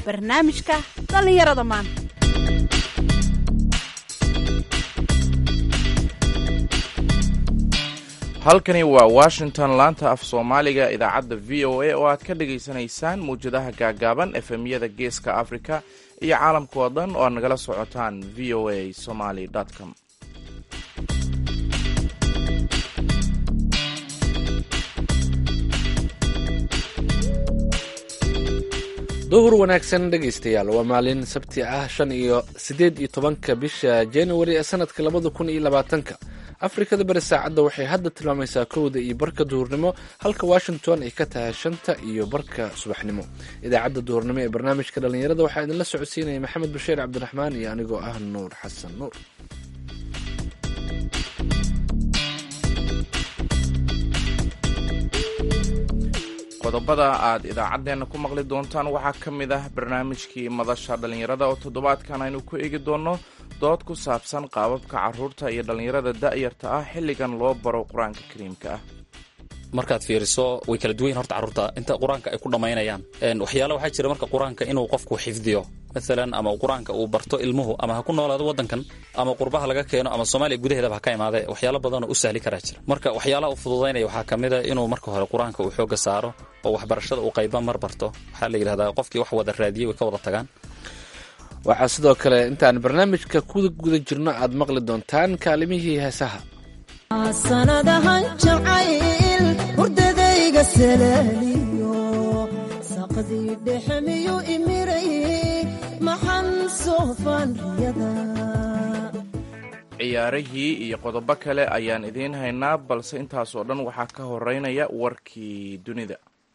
barnaamijka dhallinyarada maanta halkani waa washington laanta af soomaaliga idaacadda v o a oo aad ka dhagaysanaysaan mawjadaha gaagaaban efemyada geeska africa iyo caalamka oo dhan oo aad nagala socotaan v o a somaly com duhur wanaagsan dhegaystayaal waa maalin sabti ah shan iyo siddeed iyo tobanka bisha januari ee sanadka labada kun iyo labaatanka afrikada bari saacadda waxay hadda tilmaamaysaa kowda iyo barka duhurnimo halka washington ay ka tahay shanta iyo barka subaxnimo idaacadda duhurnimo ee barnaamijka dhallinyarada waxaa idinla socodsiinaya maxamed bashiir cabdiraxmaan iyo anigoo ah nuur xasan nuur qodobada aad idaacaddeenna ku maqli doontaan waxaa ka mid ah barnaamijkii madasha dhallinyarada oo toddobaadkan aynu ku eegi doonno dood ku saabsan qaababka carruurta iyo dhallinyarada da'yarta ah xilligan loo baro qur-aanka kariimka ah markaad fiiriso way kala duwan yihin horta carruurta inta qur-aanka ay ku dhammaynayaan waxyaala waxaa jira marka qur-aanka inuu qofku xifdiyo maalan ama qur-aanka uu barto ilmuhu ama ha ku noolaado waddankan ama qurbaha laga keeno ama soomaaliya gudaheedaba ha ka imaade waxyaalo badanoo u sahli karaa jira marka waxyaalaha u fududaynaya waxaa ka mid a inuu marka hore qur-aanka uu xoogga saaro oo waxbarashada uu qayba mar barto waxaa la yidhahdaa qofkii wax wada raadiyey way ka wada tagaan waxaa sidoo kale intaan barnaamijka ku guda jirno aad maqli doontaan kaalimihii heesaha sanadahan jacayl hurdadayga salaaliyo saqdii dhexe miyuu imiray maxan soofaan riyada ciyaarihii iyo qodobo kale ayaan idiin haynaa balse intaasoo dhan waxaa ka horeynaya warkii dunida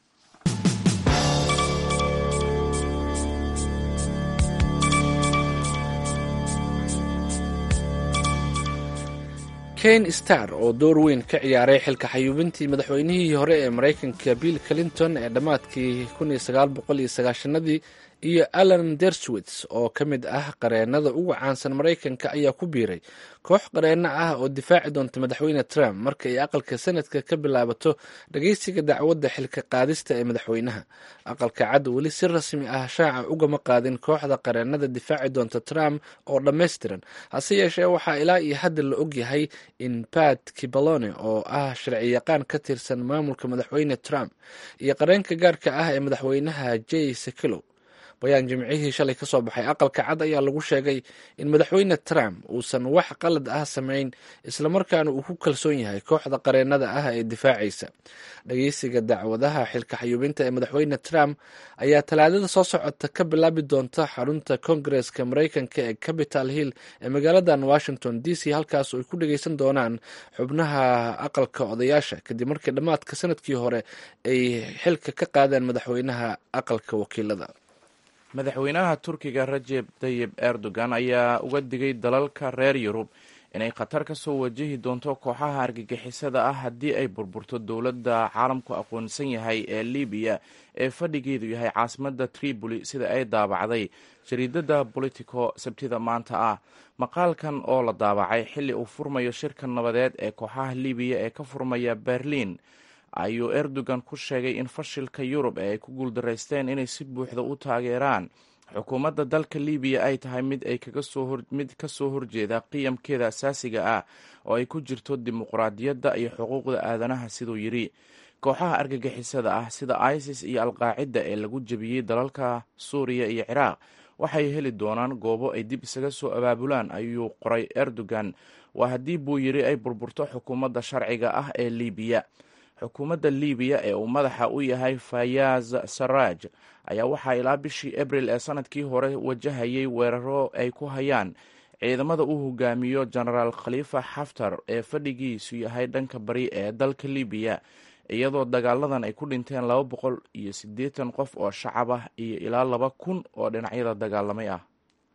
kane star oo door weyn ka ciyaaray xilka xayuubintii madaxweynihii hore ee maraykanka bill clinton ee dhammaadkii kuniyosagaalboqoliyosagaashanadii iyo alan derswits oo ka mid ah qareennada ugu caansan maraykanka ayaa ku biiray koox qareenno ah oo difaaci doonta madaxweyne trump marka ay aqalka sanadka ka bilaabato dhageysiga dacwadda xilka qaadista ee madaxweynaha aqalka cad weli si rasmi ah shaaca ugama qaadin kooxda qareennada difaaci doonta trump oo dhammaystiran hase yeeshee waxaa ilaa iyo hadda la ogyahay in pat kibalone oo ah sharciyaqaan ka tirsan maamulka madaxweyne trump iyo qareenka gaarka ah ee madaxweynaha jay sekelo bayaan jimcihii shalay ka soo baxay aqalka cad ayaa lagu sheegay in madaxweyne trump uusan wax qalad ah samayn islamarkaana uu ku kalsoon yahay kooxda qareennada ah ee difaacaysa dhageysiga dacwadaha xilka xayuubinta ee madaxweyne trump ayaa talaadada soo socota ka bilaabi doonta xarunta kongareska maraykanka ee capital hill ee magaaladan washington d c halkaas oo ay ku dhageysan doonaan xubnaha aqalka odayaasha kadib markii dhammaadka sanadkii hore ay xilka ka qaadeen madaxweynaha aqalka wakiilada madaxweynaha turkiga rajeb tayib erdogan ayaa uga digay dalalka reer yurub inay khatar ka soo wajihi doonto kooxaha argagixisada ah haddii ay burburto dowladda caalamku aqoonsan yahay ee libiya ee fadhigeedu yahay caasimadda tripoli sida ay daabacday jariidada bolitico sabtida maanta ah maqaalkan oo la daabacay xilli uu furmayo shirka nabadeed ee kooxaha libiya ee ka furmaya berliin ayuu erdogan ku sheegay in fashilka yurub ee ay ku guuldaraysteen inay si buuxda u taageeraan xukuumadda dalka libiya ay tahay mid ay mid ka soo horjeeda qiyamkeeda asaasiga ah oo ay ku jirto dimuqraadiyadda iyo xuquuqda aadanaha siduu yidhi kooxaha argagixisada ah sida isis iyo alqaacida ee lagu jebiyey dalalka suuriya iyo ciraaq waxay heli doonaan goobo ay dib isaga soo abaabulaan ayuu qoray erdogan waa haddii buu yidhi ay burburto xukuumadda sharciga ah ee libiya xukuumadda libiya ee uu madaxa u yahay fayaz saraj ayaa waxaa ilaa bishii abril ee sanadkii hore wajahayay weeraro ay ku hayaan ciidamada uu hogaamiyo genaraal khalifa xaftar ee fadhigiisu yahay dhanka bari ee dalka libiya iyadoo dagaaladan ay ku dhinteen laba boqol iyo siddeetan qof oo shacab ah iyo ilaa laba kun oo dhinacyada dagaalamay ah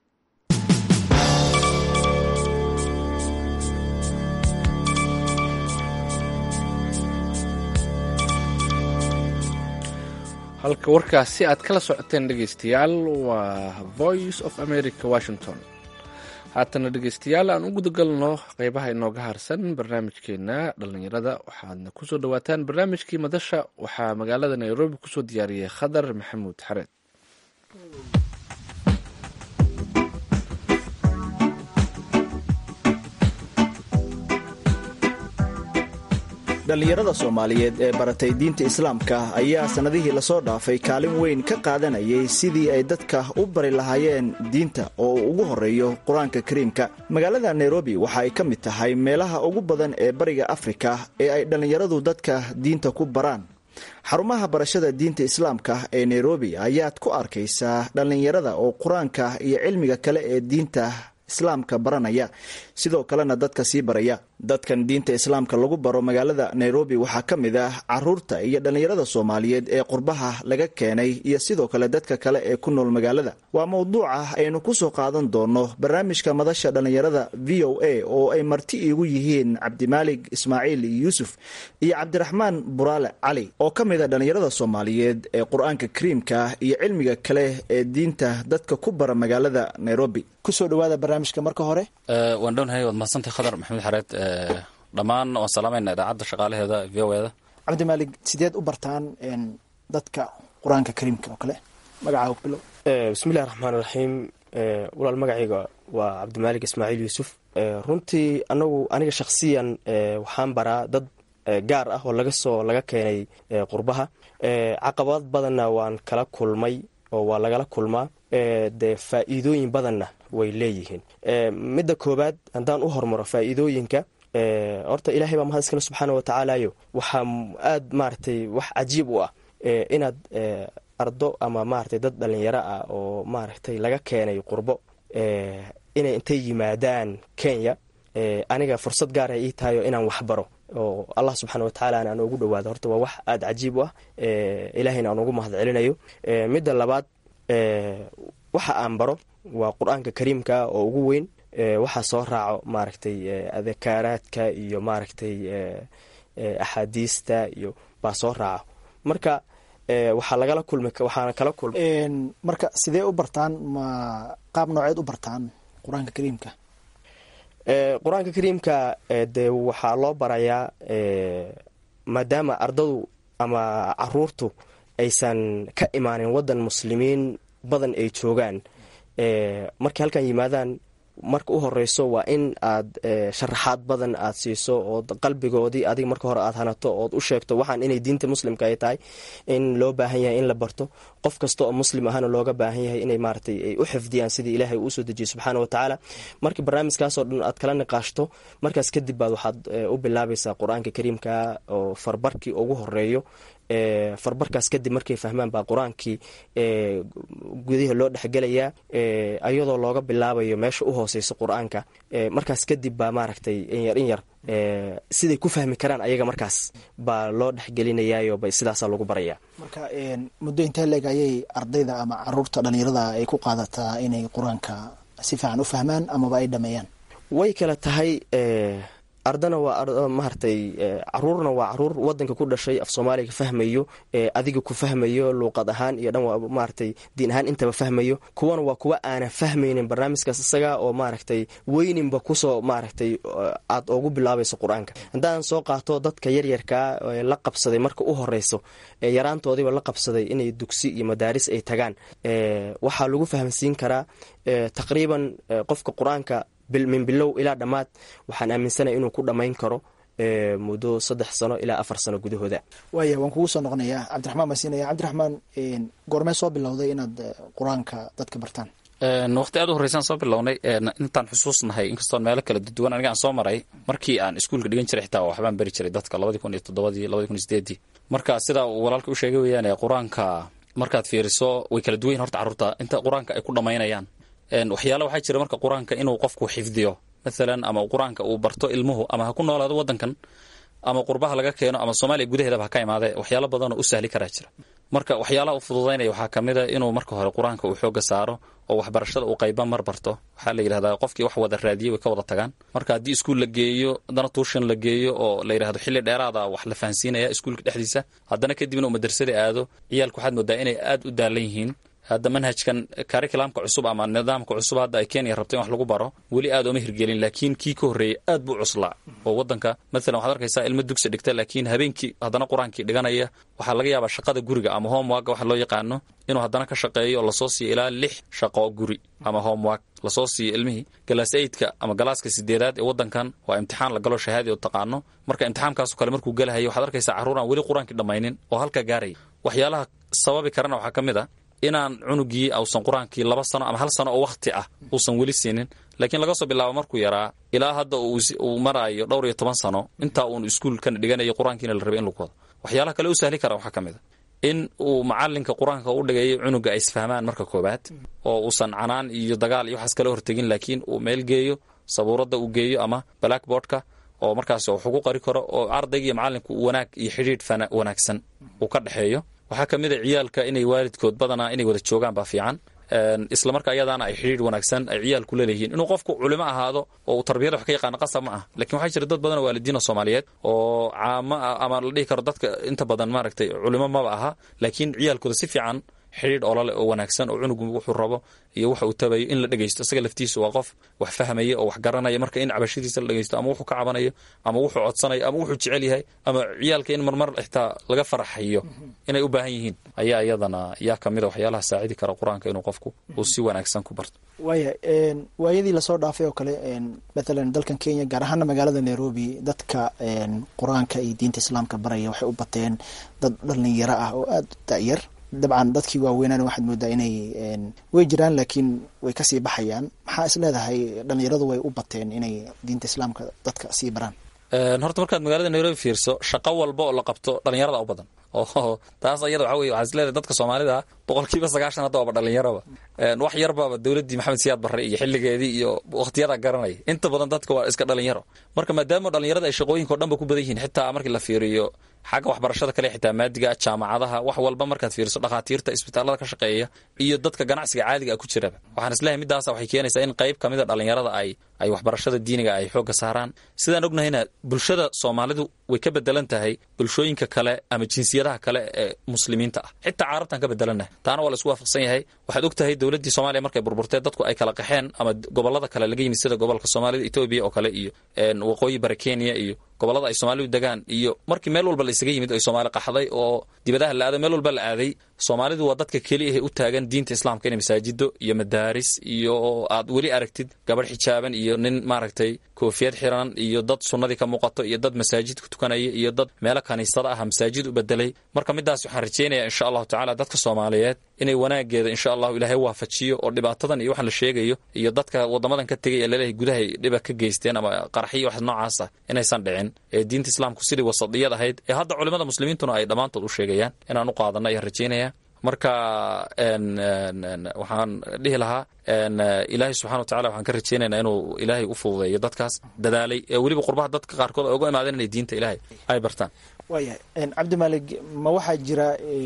halka warkaasi aad kala socoteen dhegeystayaal waa voice of america washington haatana dhegeystayaal aan u gudagalno qeybaha inooga harsan barnaamijkeena dhalinyarada waxaadna kusoo dhawaataan barnaamijkii madasha waxaa magaalada nairobi kusoo diyaariyey khadar maxamuud xareed dhallinyarada soomaaliyeed ee baratay diinta islaamka ayaa sannadihii lasoo dhaafay kaalin weyn ka qaadanayay sidii ay dadka u bari lahaayeen diinta oo uu ugu horreeyo qur-aanka kariimka magaalada nairobi waxa ay ka mid tahay meelaha ugu badan ee bariga afrika ee ay dhallinyaradu dadka diinta ku baraan xarumaha barashada diinta islaamka ee nairobi ayaad ku arkaysaa dhallinyarada oo qur-aanka iyo cilmiga kale ee diinta islaamka baranaya sidoo kalena dadka sii baraya dadkan diinta islaamka lagu baro magaalada nairobi waxaa ka mid ah caruurta iyo dhallinyarada soomaaliyeed ee qurbaha laga keenay iyo sidoo kale dadka kale ee ku nool magaalada waa mowduuca aynu kusoo qaadan doono barnaamijka madasha dhallinyarada v o a oo ay marti iigu yihiin cabdimaalig ismaaciil yuusuf iyo cabdiraxmaan buraale cali oo ka mid a dhallinyarada soomaaliyeed ee qur-aanka kariimka iyo cilmiga kale ee diinta dadka ku bara magaalada nairobi kusoo dhawaada barnaamijka marka hore waan dhownahay waad mahadsantay khadar maxamed xareed dhammaan waan salaamayna idaacadda shaqaalaheeda v o eda cabdimaalig sideed u bartaan dadka qur-aanka kariimka oo kale magacaaga ku bilow bismillahi raxmaan raxiim walaal magacayga waa cabdimaalig ismaaciil yuusuf runtii anagu aniga shakhsiyan waxaan baraa dad gaar ah oo laga soo laga keenay qurbaha caqabad badanna waan kala kulmay oo waa lagala kulmaa dee faa'iidooyin badanna way leeyihiin midda koowaad haddaan u hormaro faa'iidooyinka horta ilaahay baa mahad iskale subxaana wa tacaalayo waxaa aad maaragtay wax cajiib u ah inaad ardo ama maaragtay dad dhallinyaro ah oo maaragtay laga keenay qurbo inay intay yimaadaan kenya aniga fursad gaara ii tahayo inaan waxbaro oo allah subxaana wa tacaala aan ugu dhawaado horta waa wax aada cajiib u ah ilaahayna aan ugu mahad celinayo midda labaad waxa aan baro waa qur-aanka kariimka oo ugu weyn waxaa soo raaco maaragtay adakaaraadka iyo maaragtay axaadiista iyo baa soo raaco marka waxaa lagala kulmi waxaana kala kulma marka sidee u bartaan ma qaab nooceed u bartaan qur-aanka kariimka qur-aanka kariimka dee waxaa loo barayaa maadaama ardadu ama caruurtu aysan ka imaanin waddan muslimiin badan ay joogaan markay halkan yimaadaan marka u horeyso waa in aad sharaxaad badan aad siiso oo qalbigoodii adiga marka hore aad hanato ood u sheegto waxaan inay diinta muslimka ay tahay in loo baahan yahay in la barto qof kasta oo muslim ahana looga baahan yahay inay maaratay ay u xifdiyaan sidii ilaahay uusoo dejiyey subxaana wa tacaala markii barnaamijkaasoo dhan aad kala niqaashto markaas kadib baad waxaad u bilaabaysaa qur-aanka kariimka oo farbarkii ugu horeeyo farbarkaas kadib markay fahmaan baa qur-aankii gudaha loo dhexgelayaa ayadoo looga bilaabayo meesha u hooseysa qur-aanka markaas kadib baa maaragtay inyar in yar siday ku fahmi karaan ayaga markaas baa loo dhexgelinayaayo sidaasaa lagu baraya marka muddo intee leeg ayay ardayda ama caruurta dhallinyarada ay ku qaadataa inay qur-aanka si fiican u fahmaan amaba ay dhameeyaan way kala tahay ardana waa maaragtay caruurna waa caruur wadanka ku dhashay af soomaaliga fahmayo adiga ku fahmayo luuqad ahaan iyo dhan waa maaragtay diin ahaan intaba fahmayo kuwana waa kuwa aanan fahmaynin barnaamijkaas isaga oo maaragtay weyninba kusoo maaragtay aad ugu bilaabayso qur-aanka haddaan soo qaato dadka yaryarkaa la qabsaday marka u horeyso yaraantoodiiba la qabsaday inay dugsi iyo madaaris ay tagaan waxaa lagu fahamsiin karaa taqriiban qofka qur-aanka min bilow ilaa dhammaad waxaan aaminsanaya inuu ku dhammayn karo muddo saddex sano ilaa afar sano gudahooda waaya waan kugu soo noqonayaa cabdiraxmaan baan siinaya cabdiraxmaan goormee soo bilowday inaad qur-aanka dadka bartaan waqti aad u horreysaan soo bilownay intaan xusuusnahay inkastoon meelo kala duwan aniga aan soo maray markii aan iskuulka dhigan jiray xitaa waxbaan beri jiray dadka labadii kun iyo toddobadii labadii kun iyo sideedii marka sidaa uu walaalka u sheegay weeyaan qur-aanka markaad fiiriso way kala duwan yihin horta carruurta inta qur-aanka ay ku dhammaynayaan waxyaala waxaa jira marka qur-aanka inuu qofku xifdiyo maalan ama qur-aanka uu barto ilmuhu ama ha ku noolaado wadankan ama qurbaha laga keeno ama soomaaliya gudaheedaba ha ka imaadee waxyaalo badanoo u sahli karaa jira marka waxyaalaha u fududaynaya waxaa ka mid a inuu marka hore qur-aanka uu xooga saaro oo waxbarashada uu qayba mar barto waxaa la yidhahdaa qofkii wax wada raadiyey way ka wada tagaan marka haddii iskuul la geeyo haddana tuushan la geeyo oo la yidhahdo xilli dheeraada wax la fahansiinaya iskuulka dhexdiisa haddana kadibna uu madrasada aado ciyaalku waxaad moodaa inay aad u daalan yihiin hadda manhajkan curriculumka cusub ama nidaamka cusub hadda ay kenya rabto in wax lagu baro weli aad uma hirgelin laakiin kii ka horreeyey aad buu cuslaa oo wadanka maalan waxaad arkaysaa ilmo dugsi dhigta laakiin habeenkii haddana qur-aankii dhiganaya waxaa laga yaabaa shaqada guriga ama homework waxa loo yaqaano inuu haddana ka shaqeeyo oo lasoo siiyo ilaa lix shaqo guri ama homework lasoo siiyo ilmihii galaas eidka ama galaaska sideedaad ee wadankan waa imtixaan la galo shahaadi oo taqaano marka imtixaankaaso kale markuu galahayo waxaad arkaysaa carruur aan weli qur-aankii dhammaynin oo halka gaaraya waxyaalaha sababi karana waxaa ka mid a inaan cunugii ausan qur-aankii laba sano ama hal sano oo wakhti ah uusan weli siinin laakiin laga soo bilaabo markuu yaraa ilaa hadda uu maraayo dhowr iyo toban sano intaa uun iskuulkan dhiganayo qur-aankiina la rabay in lagu wado waxyaalaha kale u sahli kara waxaa ka mid a in uu macalinka qur-aanka u dhigayo cunuga ay isfahmaan marka koobaad oo uusan canaan iyo dagaal iyo waxaas kala hortegin laakiin uu meel geeyo sabuuradda uu geeyo ama blackboardka oo markaas wax ugu qari karo oo ardayga iyo macalinku wanaag iyo xidhiidh wanaagsan uu ka dhexeeyo waxaa ka mid a ciyaalka inay waalidkood badanaa inay wada joogaan baa fiican isla marka ayadaana ay xidhiidh wanaagsan ay ciyaalku leeleyihiin inuu qofku culimo ahaado oo uu tarbiyada wax ka yaqaano qasab ma ah lakin waxaa jira dad badan oo waalidiina soomaaliyeed oo caamo ah ama la dhihi karo dadka inta badan maaragtay culimo maba aha laakiin ciyaalkooda si fiican xidhiidh olole oo wanaagsan oo cunugu wuxuu rabo iyo waxa uu tabayo in la dhegeysto isaga laftiisu waa qof wax fahmaya oo wax garanaya marka in cabashadiisa la dhegeysto ama wuxuu ka cabanayo ama wuxuu codsanayo ama wuxuu jecel yahay ama ciyaalka in marmar xitaa laga faraxayo inay u baahan yihiin ayaa iyadana yaa kamida waxyaalaha saacidi kara qur-aanka inuu qofku uu si wanaagsan ku barto waaya waayadii lasoo dhaafay oo kale mathalan dalkan kenya gaar ahaana magaalada nairobi dadka qur-aanka iyo diinta islaamka baraya waxay u bateen dad dhalinyaro ah oo aada da'yar dabcan dadkii waaweynaan waxaad moodaa inay way jiraan laakiin way kasii baxayaan maxaa is leedahay dhalinyaradu way u bateen inay diinta islaamka dadka sii baraan horta markaad magaalada nairobi fiirso shaqo walba oo la qabto dhalinyarada u badan oo taas ayada waxa weye waxaa is leedahay dadka soomaalida boqolkiiba sagaashan hadda waaba dhalinyaraba wax yarbaaba dowladdii maxamed siyaad barre iyo xilligeedii iyo wakhtiyada garanaya inta badan dadka waa iska dhalinyaro marka maadaama dhalinyarada ay shaqooyinka o dhan ba ku badan yihiin xitaa markii la fiiriyo xagga waxbarashada kale xitaa maadiga jaamacadaha wax walba markaad fiiriso dhakhaatiirta isbitaalada ka shaqeeya iyo dadka ganacsiga caadiga ku jiraba waxaan isleeyahay midaasa waxay keenaysaa in qayb kamida dhalinyarada ay ay waxbarashada diiniga ay xoogga saaraan sidaan ognahayna bulshada soomaalidu way ka bedelan tahay bulshooyinka kale ama jinsiyadaha kale ee muslimiinta ah xitaa carabtan ka bedelannahay taana waa la isku waafaqsan yahay waxaad og tahay dowladdii soomaaliya markay burburtee dadku ay kala qaxeen ama gobolada kale laga yimid sida gobolka soomaalida etoobiya oo kale iyo waqooyi bare kenya iyo gobolada ay soomaalidu degaan iyo markii meel walba la isaga yimid ay soomaali qaxday oo dibadaha la aaday meel walba la aaday soomaalidu waa dadka keliya ahe u taagan diinta islaamka inay masaajido iyo madaaris iyo aad weli aragtid gabadh xijaaban iyo nin maaragtay koofiyad xiran iyo dad sunnadii ka muuqato iyo dad masaajid ku tukanaya iyo dad meelo kaniisada ah masaajid u bedelay marka midaas waxaan rajeynaya insha allahu tacala dadka soomaaliyeed inay wanaageeda insha allahu ilaahay waafajiyo oo dhibaatadan iyo waxaan la sheegayo iyo dadka wadamadan ka tegay ee laleeyahay gudahay dhiba ka geysteen ama qaraxyo wax noocaas ah inaysan dhicin ee diinta islaamku sidii wasadiyad ahayd ee hadda culimada muslimiintuna ay dhammaantood u sheegayaan inaan u qaadana ayaan rajeynaya marka waxaan dhihi lahaa ilaahay subxana watacala waxaan ka rajeynaynaa inuu ilaahay u fududeeyo dadkaas dadaalay ee weliba qurbaha dadka qaarkood ay uga imaadeen inay diinta ilaahay ay bartaan waayahay cabdimaalig ma waxaa jira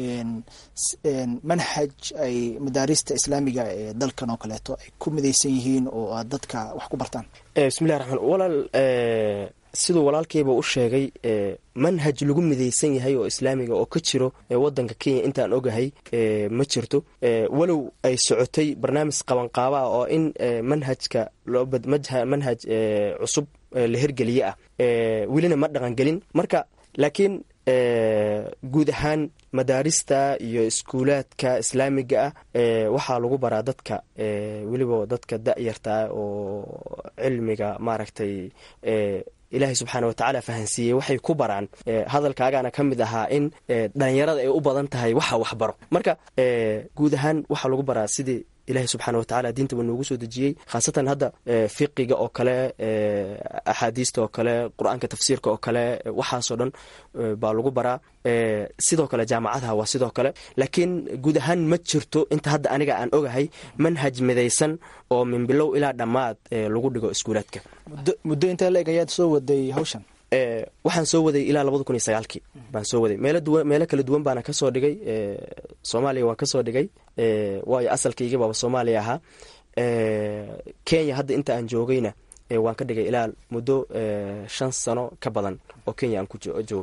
manhaj ay madaarista islaamiga ee dalkan oo kaleeto ay ku midaysan yihiin oo aad dadka wax ku bartaan bismillahi raxmaan walaal siduu walaalkayba u sheegay manhaj lagu midaysan yahay oo islaamiga oo ka jiro wadanka kenya intaan ogahay ma jirto walow ay socotay barnaamij qabanqaaba ah oo in manhajka manhaj cusub la hergeliye ah welina ma dhaqangelin marka laakiin guud ahaan madaarista iyo iskuulaadka islaamiga ah waxaa lagu baraa dadka weliba dadka da-yartaa oo cilmiga maaragtay ilaahay subxaana watacaala fahansiiyey waxay ku baraan hadalkaagaana ka mid ahaa in dhalinyarada ay u badan tahay waxa waxbaro marka guud ahaan waxaa lagu baraa sidii ilaahay subxaana watacaala diinta wa noogu soo dejiyey khaasatan hadda fiqiga oo kale axaadiista oo kale qur-aanka tafsiirka oo kale waxaasoo dhan baa lagu baraa sidoo kale jaamacadaha waa sidoo kale laakiin guud ahaan ma jirto inta hadda aniga aan ogahay manhaj midaysan oo min bilow ilaa dhammaad lagu dhigo iskuulaadka muddo intee la eg ayaad soo waday hawshan waxaan soo waday ilaa labada kun iyo sagaalkii baan soo waday meelo duwan meelo kala duwan baana kasoo dhigay soomaaliya waan kasoo dhigay waayo asalkaygii baaba soomaaliya ahaa kenya hadda inta aan joogayna waan ka dhigay ilaa muddo shan sano ka badan oo kenya aan ku joogay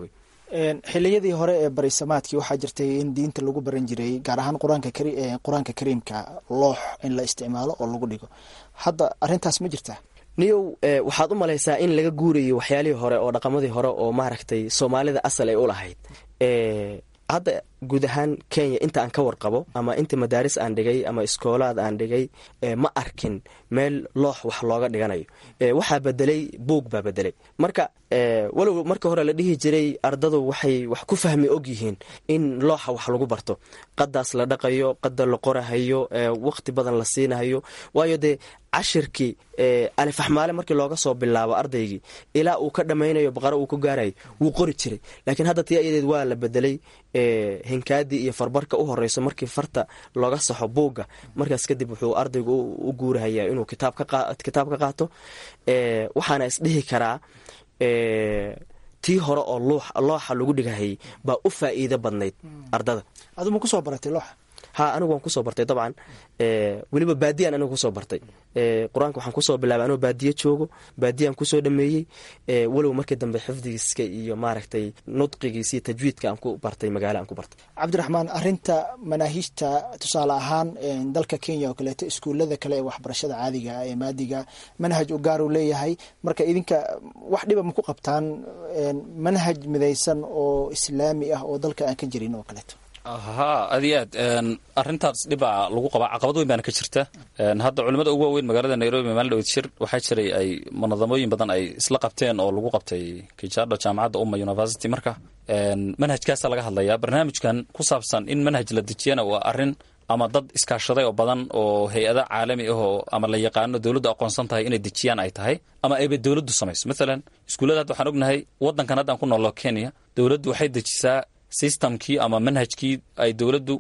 xiliyadii hore ee barisamaadkii waxaa jirtay in diinta lagu baran jiray gaar ahaan qur-aanka qur-aanka kariimka loox in la isticmaalo oo lagu dhigo hadda arintaas ma jirtaa niyow waxaad u malaysaa in laga guurayo waxyaalihii hore oo dhaqamadii hore oo maaragtay soomaalida asal ay u lahayd hadda guud ahaan kenya inta aan ka warqabo ama inta madaaris aan dhigay ama iskoolaad aan dhigay ma arkin meel loox wax looga dhiganayo waxaa bedelay buug baa bedelay marka walow marka hore la dhihi jiray ardadu waxay wax ku fahmi og yihiin in looxa wax lagu barto qadaas la dhaqayo qada la qorahayo waqti badan la siinahayo waayo dee cashirkii alifaxmaale markii looga soo bilaabo ardaygii ilaa uu ka dhammaynayo baqaro uu ku gaarayo wuu qori jiray laakiin hadda tii ayadeed waa la bedelay hinkaadii iyo farbarka u horeyso markii farta looga saxo buugga markaas kadib wuxuu ardaygu u guurahayaa inuu kitaab ka qaato waxaana isdhihi karaa tii hore oo looxa lagu dhigahayay baa u faa'iido badnayd ardada aduma kusoo baratay looxa ha anigu waan kusoo bartay dabcan weliba baadiyaan anigu kusoo bartay qur-aanka waxaan kusoo bilaabay anoo baadiye joogo baadiyaan kusoo dhameeyey walow markii dambe xifdigiiska iyo maaragtay nudqigiis iyo tajwiidka aan ku bartay magaalo aan ku bartay cabdiraxmaan arinta manaahiijta tusaale ahaan dalka kenya oo kaleeto iskuulada kale ee waxbarashada caadiga ee maadiga manhaj u gaar uu leeyahay marka idinka wax dhiba ma ku qabtaan manhaj midaysan oo islaami ah oo dalka aan ka jirin oo kaleeto ha aad iyo aad arintaas dhibaa lagu qabaa caqabad weyn baana ka jirta hadda culimada ugu waaweyn magaalada nairobi maalin dhawed shir waxaa jiray ay munadamooyin badan ay isla qabteen oo lagu qabtay kijado jaamacadda umma university marka manhajkaasa laga hadlayaa barnaamijkan ku saabsan in manhaj la dejiyana waa arin ama dad iskaashaday oo badan oo hay-ada caalami ah oo ama la yaqaano dowladdu aqoonsan tahay inay dejiyaan ay tahay ama ayba dowladdu samayso maalan iskuullada hadda waxaan ognahay waddankan haddaan ku noollo kenya dowladdu waxay dejisaa systemkii ama manhajkii ay dowladdu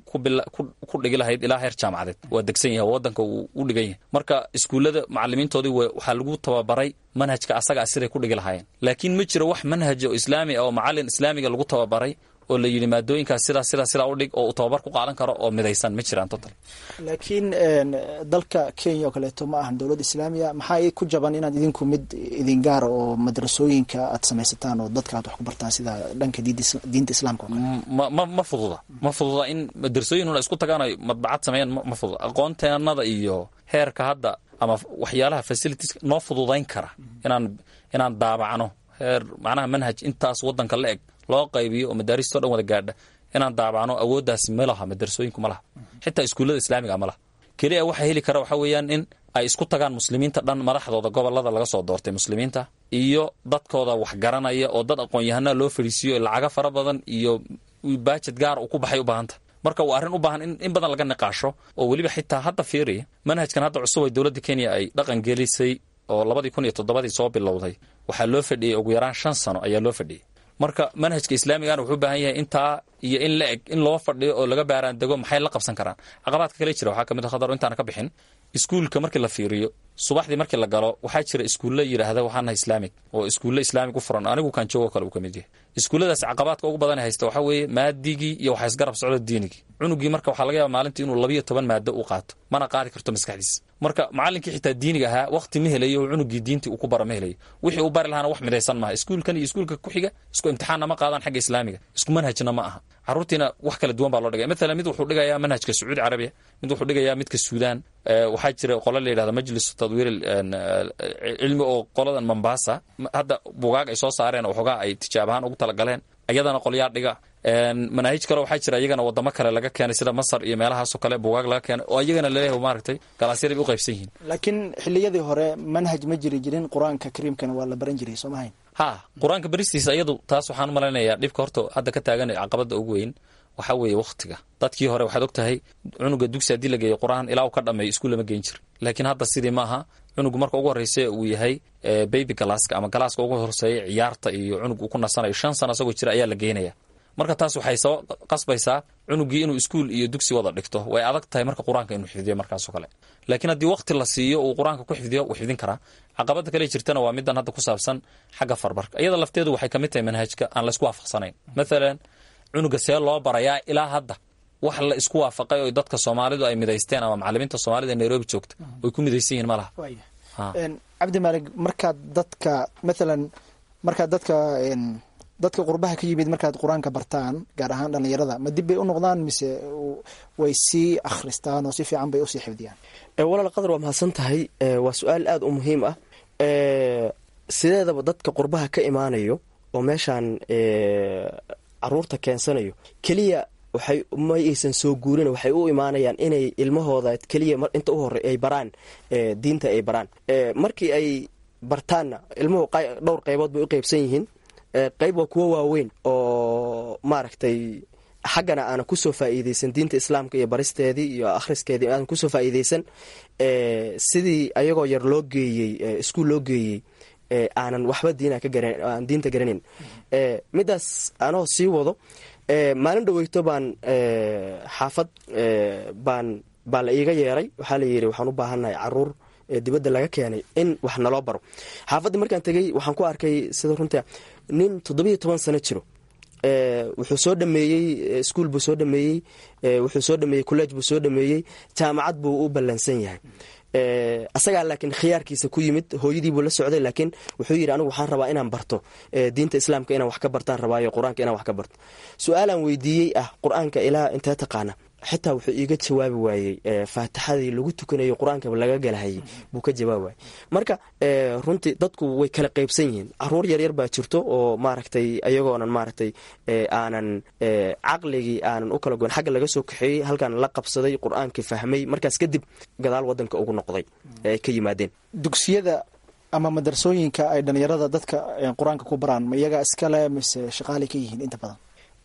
ku dhigi lahayd ilaa heer jaamacadeed waa degsan yahay wadanka uu u dhigan yahay marka iskuullada macalimiintoodii waxaa lagu tababaray manhajka asaga siday ku dhigi lahaayeen laakiin ma jiro wax manhaj oo islaami ah oo macalin islaamiga lagu tababaray oo la yidhi maadooyinkaas sidaa sidaa sidaa u dhig oo uu tababar ku qaadan karo oo midaysan ma jiraan total laakiin dalka kenya oo kaleeto ma ahan dowlad islaamiya maxaa ku jaban inaad idinku mid idin gaara oo madrasooyinka aad samaysataan oo dadka aad wax ku bartaan sida dhanka diinta islaamka oo kale ma ma ma fududa ma fududa in madrasooyinuna isku tagaan ay madbacad sameeyaan ma fududa aqoonteenada iyo heerka hadda ama waxyaalaha facilities noo fududayn kara inaan inaan daabacno heer macnaha manhaj intaas wadanka la eg loo qaybiyo oo madaaristao dhan wada gaadha inaan daabacno awooddaas ma laha madrasooyinku ma laha xitaa iskuullada islaamiga ma laha keliya waxaa heli kara waxaa weeyaan in ay isku tagaan muslimiinta dhan madaxdooda gobolada laga soo doortay muslimiinta iyo dadkooda wax garanaya oo dad aqoon-yahanaa loo fadhiisiiyo lacaga fara badan iyo baajed gaar uu ku baxay u baahanta marka waa arrin u baahan in badan laga niqaasho oo weliba xitaa hadda fiiriya manhajkan hadda cusub ay dowladda kenya ay dhaqan gelisay oo labadii kun iyo toddobadii soo bilowday waxaa loo fadhiyey ugu yaraan shan sano ayaa loo fadhiyey marka manhajka islaamigana wuxuu u baahan yahay intaa iyo in la eg in loo fadhiyo oo laga baaraan dego maxay la qabsan karaan caqabaadka kale jira waxaa ka mid a khadar intaana ka bixin iskuulka markii la fiiriyo subaxdii markii la galo waxaa jira iskuulla yidhaahda waxaanaha islaamig oo iskuulle islaamig u furan anigu kaan joogo kale uu ka mid yahay iskuulladaas caqabaadka ugu badan haysta waxaa weeye maadigii iyo waxaa isgarab socda diinigii cunugii marka waxaa laga yaaba maalintii inuu labiyo toban maado u qaato mana qaadi karto maskaxdiisa marka macallinkii xitaa diiniga ahaa waqti ma helayo oo cunugii diintii uu ku bara ma helayo wixii uu bari lahaana wax midaysan maaha iskuulkan iyo iskuulka ku xiga isku imtixaanna ma qaadaan xagga islaamiga isku manhajna ma aha carruurtiina wax kala duwan baa loo dhigaya maalan mid wuxuu dhigayaa manhajka sacuudi carabiya mid wuxuu dhigayaa midka suudaan waxaa jira qolo la yidhahda majlis tadwiir cilmi oo qoladan mombasa hadda bugaag ay soo saareen oo waxoogaa ay tijaab ahaan ugu talagaleen iyadana qolyaa dhiga manaahij kale waxaa jira iyagana wadamo kale laga keenay sida masar iyo meelahaasoo kale bugaag laga keenay oo iyagana laleeyahay maaragtay galaasyada bay u qaybsan yihiin laakiin xiliyadii hore manhaj ma jiri jirin qur-aanka kariimkana waa la baran jiray soo mahayn ha qur-aanka baristiisa iyadu taas waxaan u malaynayaa dhibka horta hadda ka taagan caqabada ugu weyn waxaa weeye wakhtiga dadkii hore waxaad og tahay cunuga dugsi haddii la geeyo qur-aan ilaa uu ka dhameeyo iskuul lama geen jir laakiin hadda sidii maaha cunugu marka ugu horreysa uu yahay baby galaaska ama galaaska ugu horseeya ciyaarta iyo cunug uu ku nasanayo shan sano isagoo jira ayaa la geenaya marka taas waxay soo qasbaysaa cunugii inuu iskuul iyo dugsi wada dhigto way adag tahay marka qur-aanka inuu xifdiyo markaasoo kale laakiin haddii waqti la siiyo uu qur-aanka ku xifdiyo wuu xifdin karaa caqabada kale jirtana waa midan hadda ku saabsan xagga farbarka iyada lafteedu waxay kamid tahay manhajka aan la isku waafaqsanayn maalan cunuga see loo barayaa ilaa hadda wax la isku waafaqay oo dadka soomaalidu ay midaysteen ama macalimiinta soomaalida ee nairobi joogta way ku midaysan yihiin ma laha cabdi maalig markaad dadka maalan markaad dadka dadka qurbaha ka yimid markaad qur-aanka bartaan gaar ahaan dhallinyarada ma dib bay u noqdaan mise way sii akhristaan oo si fiican bay usii xifdiyaan walaal qadar waa mahadsan tahay waa su-aal aada u muhiim ah sideedaba dadka qurbaha ka imaanayo oo meeshaan caruurta keensanayo keliya waxay ma aysan soo guurin waxay u imaanayaan inay ilmahooda keliya inta u horey ay baraan diinta ay baraan markii ay bartaanna ilmuhu dhowr qaybood bay u qeybsan yihiin qayb waa kuwo waaweyn oo maaragtay xaggana aanan kusoo faa'iideysan diinta islaamka iyo baristeedii iyo akhriskeedii aanan kusoo faa'iideysan sidii ayagoo yar loo geeyey iskuul loo geeyey aanan waxba diina ka aan diinta garanayn midaas anoo sii wado maalin dhaweyto baan xaafad baan baa la iiga yeeray waxaa la yidhi waxaan u baahannahay caruur dibadda laga keenay in wax naloo baro xaafadda markaan tegey waxaan ku arkay sida runta nin toddobiyo toban sano jiro wuxuu soo dhameeyey iskuol buu soo dhameeyey wuxuu soo dhameeyey college buu soo dhameeyey jaamacad buu u ballansan yahay asagaa laakiin khiyaarkiisa ku yimid hooyadiibuu la socday laakiin wuxuu yidhi anigu waxaan rabaa inaan barto diinta islaamka inaan wax ka bartaan rabaayo qur-aanka inaan wax ka barto su-aalaan weydiiyey ah qur-aanka ilaa intee taqaana xitaa wuxuu iiga jawaabi waayey faatixadii lagu tukanayo qur-aanka laga galahayay buu ka jawaabi waayey marka runtii dadku way kala qeybsan yihiin caruur yaryar baa jirto oo maaragtay ayagoonan maaragtay aanan caqligii aanan u kala goyn xagga laga soo kaxeeyey halkaan la qabsaday qur-aankii fahmay markaas kadib gadaal wadanka ugu noqday ay ka yimaadeen dugsiyada ama madrasooyinka ay dhalinyarada dadka qur-aanka ku baraan ma iyaga iskale mise shaqaalay ka yihiin inta badan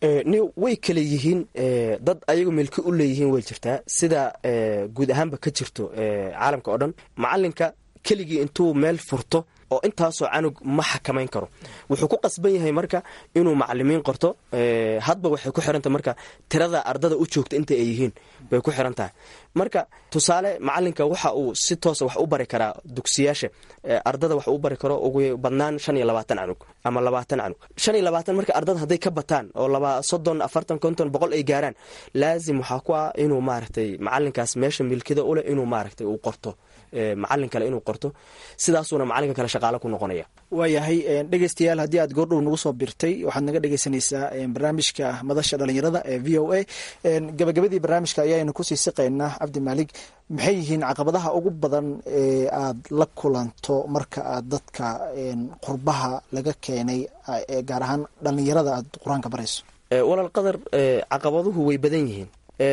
way kale yihiin dad ayagu milki u leeyihiin way jirtaa sida guud ahaanba ka jirto caalamka oo dhan macalinka keligii intuu meel furto oo intaasoo canug ma xakamayn karo wuxuu ku qasban yahay marka inuu macalimiin qorto hadba waxay ku xirantahay marka tirada ardada u joogta inta ay yihiin bay ku xiran tahay marka tusaale macalinka waxa uu si toosa wax u bari karaa dugsiyaasha ardada wax u bari karo ugu badnaan shan iyo labaatan canug ama labaatan canug shan iyo labaatan marka ardada hadday ka bataan oo laba soddon afartan konton boqol ay gaaraan laazim waxaa ku ah inuu maaragtay macalinkaas meesha milkida uleh inuu maaragtay uu qorto macalin kale inuu qorto sidaasuuna macalinka kale shaqaalo ku noqonaya waayahay dhegeystayaal haddii aad goordhow nagu soo birtay waxaad naga dhegeysanaysaa barnaamijka madasha dhalinyarada ee v o a gabagabadii barnaamijka ayaanu kusii siqaynaa cabdi maalig maxay yihiin caqabadaha ugu badan ee aad la kulanto marka aad dadka qurbaha laga keenay gaar ahaan dhalinyarada aad qur-aanka barayso walaal qadar caqabaduhu way badan yihiin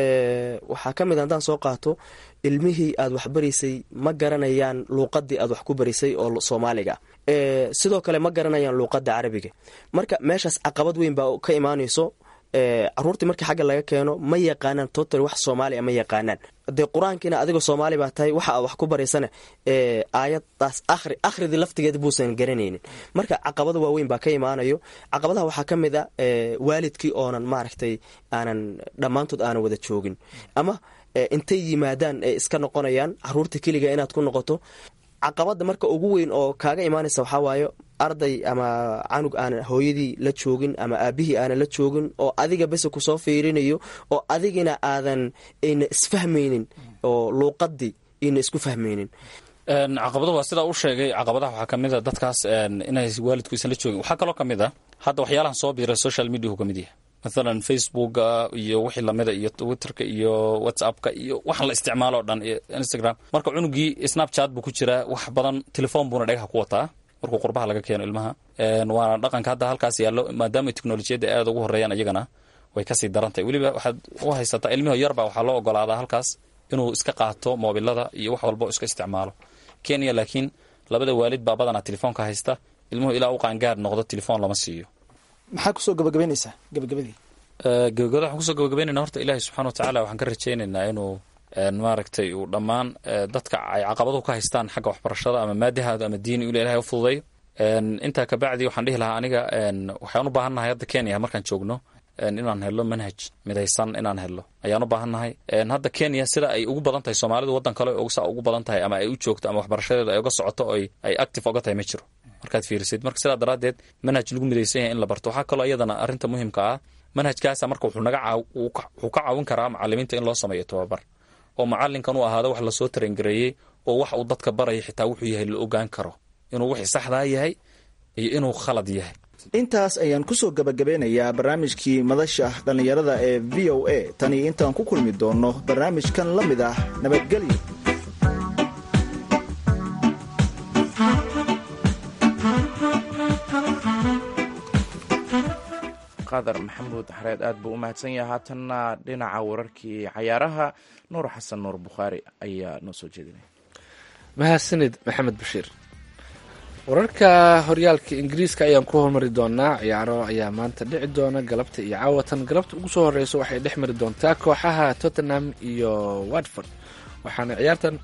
waxaa ka mid haddaan soo qaato ilmihii aad wax baraysay ma garanayaan luuqadii aad wax ku barisay oo soomaaliga sidoo kale ma garanayaan luuqada carabiga marka meeshaas caqabad weyn baa ka imaanayso caruurtii markii xagga laga keeno ma yaqaanaan total wax soomaaliya ma yaqaanaan dee qur-aankiina adigoo soomaali baa tahay waxa aad wax ku baraysana aayadaas ahri akhridii laftigeeda buusan garanaynin marka caqabada waaweyn baa ka imaanayo caqabadaha waxaa ka mid a waalidkii oonan maaragtay aanan dhammaantood aanan wada joogin ama intay yimaadaan ay iska noqonayaan caruurta keliga inaad ku noqoto caqabada marka ugu weyn oo kaaga imaanaysa waxaa waayo arday ama canug aanan hooyadii la joogin ama aabihii aanan la joogin oo adiga bese kusoo fiirinayo oo adigina aadan ayna isfahmaynin oo luuqadii ayna isku fahmaynin caqabadu waa sidaa u sheegay caqabadaha waxaa ka mid a dadkaas inay waalidku isan la joogin waxaa kaloo ka mid a hadda waxyaalahan soo biiray social mediahu ka mid yahay mathalan facebooka iyo wixii lamida iyo twitterka iyo whatsappka iyo waxaan la isticmaalo o dhan iyo instagram marka cunugii snapchat buu ku jiraa wax badan telefoon buuna dhagaha ku wataa markuu qurbaha laga keeno ilmaha waana dhaqanka hadda halkaas yaallo maadaama teknolojiyadda aada ugu horeeyaan iyagana way kasii darantahay weliba waxaad u haysataa ilmiho yarba waxaa loo ogolaadaa halkaas inuu iska qaato moobilada iyo wax walba iska isticmaalo kenya laakiin labada waalid baa badanaa telefoonka haysta ilmuhu ilaa u qaangaar noqdo telefoon lama siiyo maxaa kusoo gabagabaynaysaa gabagabadii gabagabada waxaan kusoo gabagabaynayna horta ilaahay subxana watacaala waxaan ka rajaynaynaa inuu maaragtay uu dhammaan dadka ay caqabaduhu ka haystaan xagga waxbarashada ama maadihaada ama diini ila ilahay u fududayo intaa kabacdi waxaan dhihi lahaa aniga waxaan u baahannahay hadda kenya markaan joogno inaan helo manhaj midaysan inaan helo ayaan u baahannahay hadda kenya sida ay ugu badan tahay soomaalidu waddan kale saa ugu badan tahay ama ay u joogto ama waxbarashadeeda ay uga socoto ay active oga tahay ma jiro markaad fiirisid marka sidaa daraaddeed manhaj lagu midaysan yahay in la barto waxaa kaloo iyadana arrinta muhiimka ah manhajkaasa marka wuxuu naga wuxuu ka caawin karaa macalimiinta in loo sameeyo tababar oo macalinkan uu ahaado wax lasoo tarangareeyey oo wax uu dadka baraya xitaa wuxuu yahay la ogaan karo inuu wixii saxdaa yahay iyo inuu khalad yahay mahadsan intaas ayaan kusoo gabagabeynayaa barnaamijkii madasha dhallinyarada ee v o a tani intaan ku kulmi doonno barnaamijkan la mid ah nabadgelyo qadar maxamuud xareed aad buu u mahadsan yahay haatanna dhinaca wararkii cayaaraha nuur xasan nuur bukhaari ayaa noo soo jeedinaya mahadsanid maxamed bashiir wararka horyaalka ingiriiska ayaan ku hormari doonaa ciyaaro ayaa maanta dhici doona galabta iyo caawatan galabta ugu soo horeysa waxay dhex mari doontaa kooxaha tottenham iyo watford waxaana ciyaartan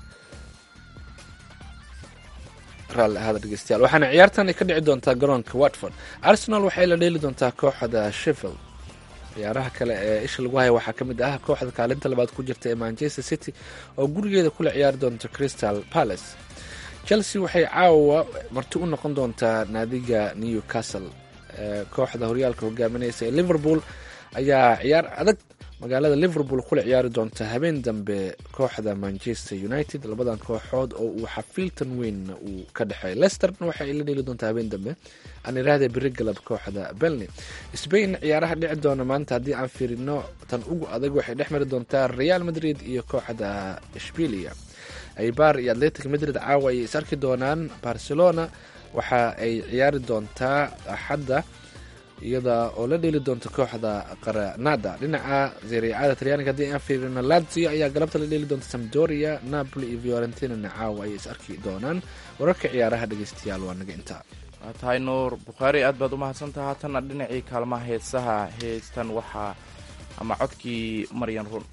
raalli ahaada dhegeystayaal waxaana ciyaartan ay ka dhici doontaa garoonka watford arsenal waxay la dheeli doontaa kooxda sheffield ciyaaraha kale ee isha lagu haya waxaa ka mid ah kooxda kaalinta labaad ku jirta ee manchester city oo gurigeeda kula ciyaari doonta crystal palace chelsea waxay caawa marti u noqon doontaa naadiga newcastle kooxda horyaalka hogaaminaysa ee liverpool ayaa ciyaar adag magaalada liverpool kula ciyaari doonta habeen dambe kooxda manchester united labadan kooxood oo uu xafiiltan weyn uu ka dhexeey lesterna waxa ay la dheeli doontaa habeen dambe aan iraahda beri galab kooxda belny spain ciyaaraha dhici doona maanta haddii aan fiirino tan ugu adag waxay dhex mari doontaa real madrid iyo kooxda shbilia aybar iyo atletic madrid caawa ayay is arki doonaan barcelona waxa ay ciyaari doontaa axadda iyada oo la dheeli doonta kooxda qaranada dhinaca zeriacada talyaaniga haddii aan fiirino lazio ayaa galabta la dheeli doonta samdoria napoli iyo fiorentinana caawa ayay is arki doonaan wararka ciyaaraha dhegeystayaal waa naga intaa waa tahay nuur bukhaari aad baad u mahadsantaha haatanna dhinacii kaalmaha heesaha heestan waxaa ama codkii maryan run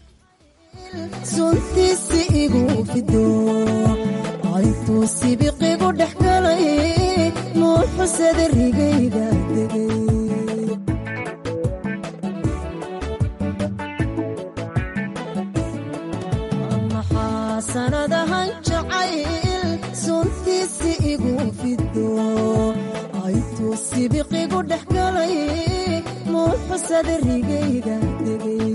suntiisi igu fido aytuu sibiqigu dhex galay nuuxusada rigayga degay maxaa sanadahan jacayl suntiisi igu fido aytuu sibiqigu dhex galay nuuxusada rigayga degay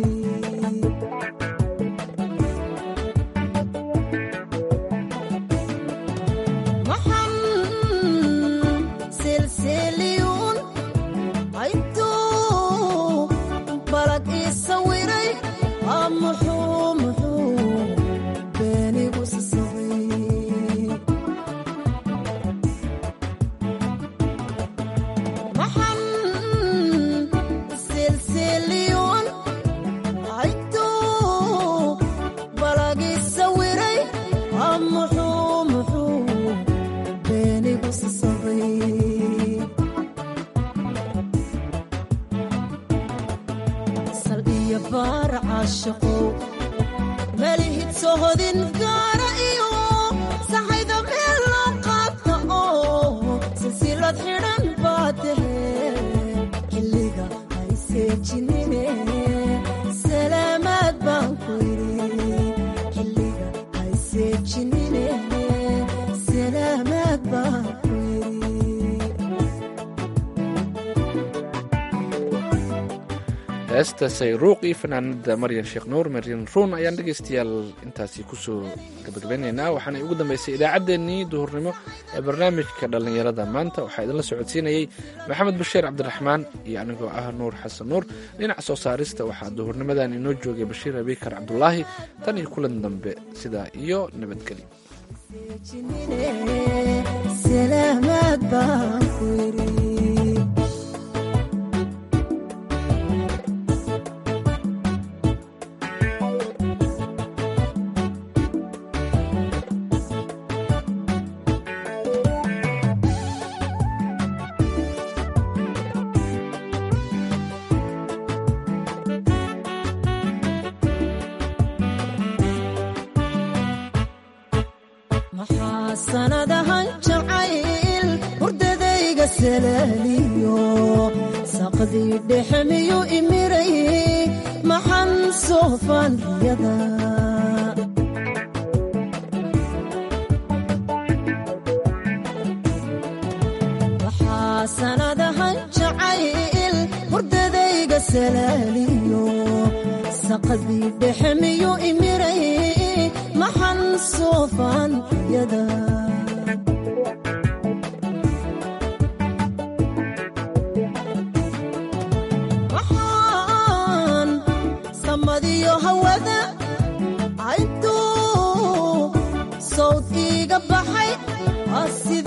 heesta sayruuq iyo fanaanada maryan sheekh nuur maryan ruun ayaan dhegaystayaal intaasi kusoo gabagabeynaynaa waxaana ugu dambeysay idaacaddeenii duhurnimo ee barnaamijka dhallinyarada maanta waxaa idinla socodsiinayey maxamed bashiir cabdiraxmaan iyo anigoo ah nuur xasan nuur dhinaca soo saarista waxaa duhurnimadan inoo joogay bashiir abikar cabdulaahi tan iyo kulan dambe sidaa iyo nabadgelyo maxaa sanadahan jacayl hurdadayga salaaliyo saqdii dhexe miyuu imiray maxan soofaan riyada maxaa sanadahan jacayl hurdadayga salaaliyo saqdii dhexe miyuu imiray maxan soofaan riyada samadiyo hawada intuu sawd iiga baxay waa